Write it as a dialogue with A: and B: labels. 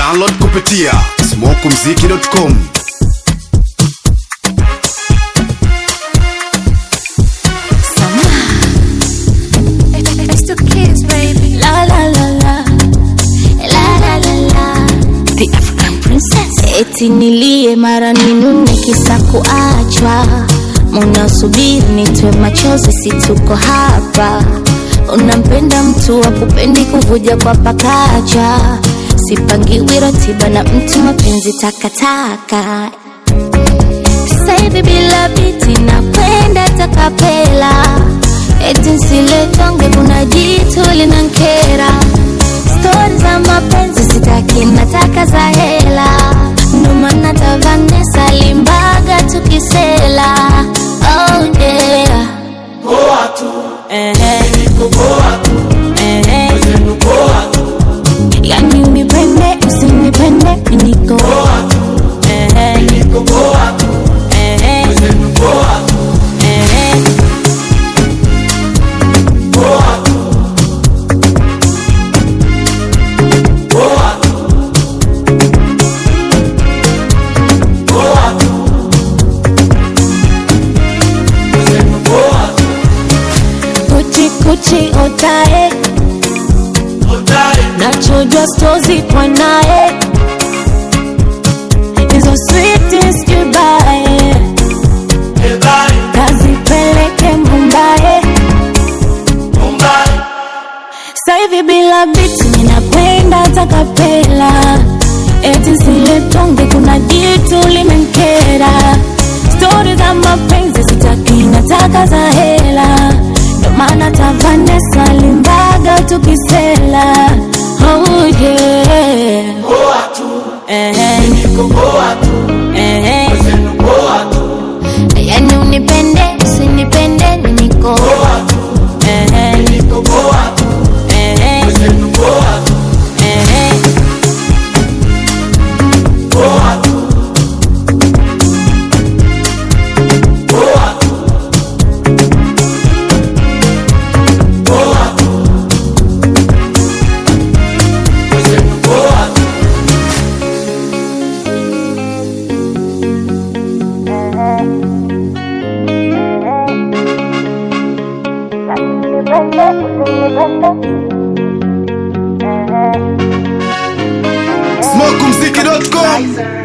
A: Download kupitia smokumziki.com.
B: It's the kids, baby. La la la la. La la la la. The African princess. Eti nilie mara ninune kisa kuachwa. Munasubiri nitwe machozi, si tuko hapa. Unampenda mtu wa kupendi kuvuja kwa pakacha. Sipangiwi ratiba na mtu mapenzi takataka. Sasa hivi bila biti na kwenda takapela eti nsiletonge kuna jitu linankera stori za mapenzi sitaki nataka za hela ndo maana ta Vanessa limbaga tukisela oh yeah Ehe. Ehe. yani unipende usinipende niko Ehe. Ehe. Ehe. kuchi kuchi otae nachojwa stozi kwa naye hizo sweetest kibae kazipeleke mumbae saivi bila biti ninakwenda takapela eti siletonge kuna jitu limenkera stori za mapenzi sitaki nataka za hela ndo maana tavanesa limbaga tukisela oh yeah. Ehe. Ehe. yani unipende usinipende niko Ehe. Ehe. Ehe.
A: smokumziki.com.